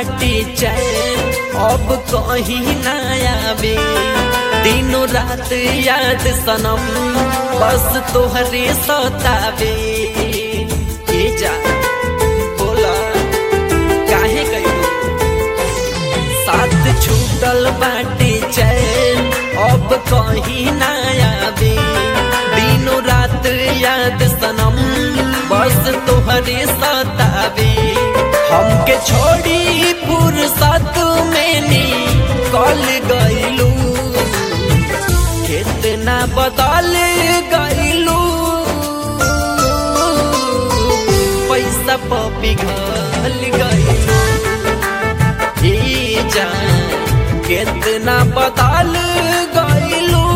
बाटी चैन अब कहीं ना आवे दिनों रात याद सनम बस तोहरे सतावे ए जा बोला काहे कहियो साथ छूटल बाटे चैन अब कहीं ना आवे दिनों रात याद सनम बस तोहरे सतावे हमके छोड़ी फुर्सत में नी कल गईलू कितना बदल गईलू पैसा पपी घल गईलू ए जान कितना बदल गईलू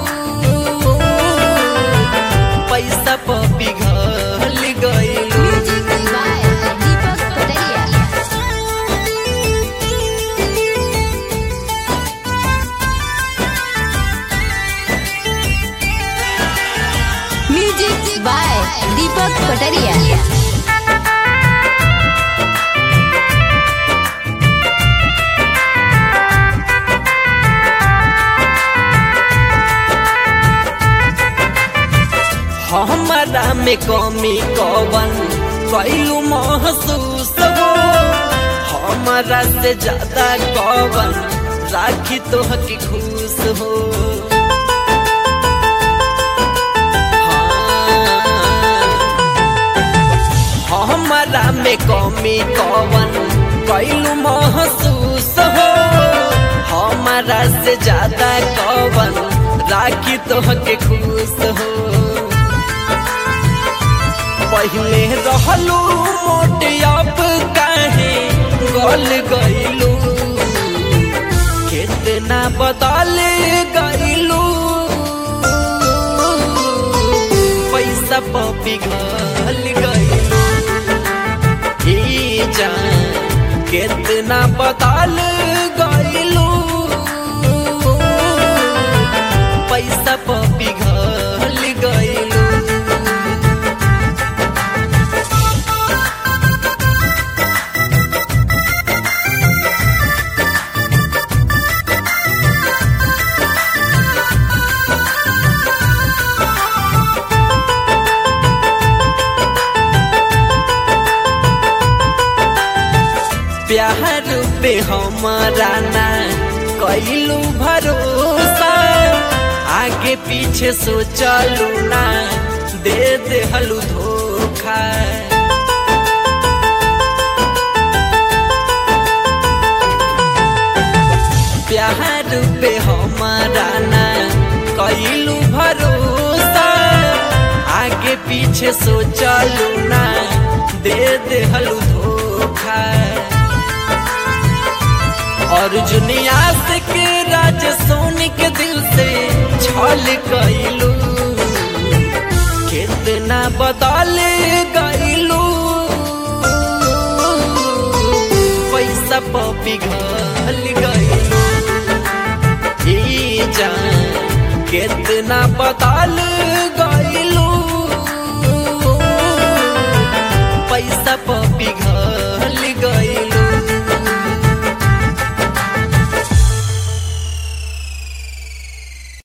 पैसा पपी घल गईलू Music by Deepak Pataria. Music by Deepak Pataria. हमारा में कमी कवन कैलू महसूस हो हमारा से ज्यादा कवन राखी तो हकी खुश हो हाँ। हमारा में कमी कवन कैलू महसूस हो हमारा से ज्यादा कवन राखी तो हके खुश हो पहले रहलू मोटे अब काहे गल गईलू कितना बदल गईलू पैसा पपी घल गईलू ए जान कितना बदल गईलू पैसा पपी घल गईलू प्यार पे हमारा ना कैलू भरोसा आगे पीछे सोचलू ना दे दे हलू धोखा प्यार पे हमारा ना कैलू भरोसा आगे पीछे सोचलू ना दे दे हलू धोखा अर्जुनिया से के राज सोनी के दिल से छल गईलू कितना बदल गईलू पैसा पपी घल गईलू ए जान कितना बदल गईलू पैसा पपी घल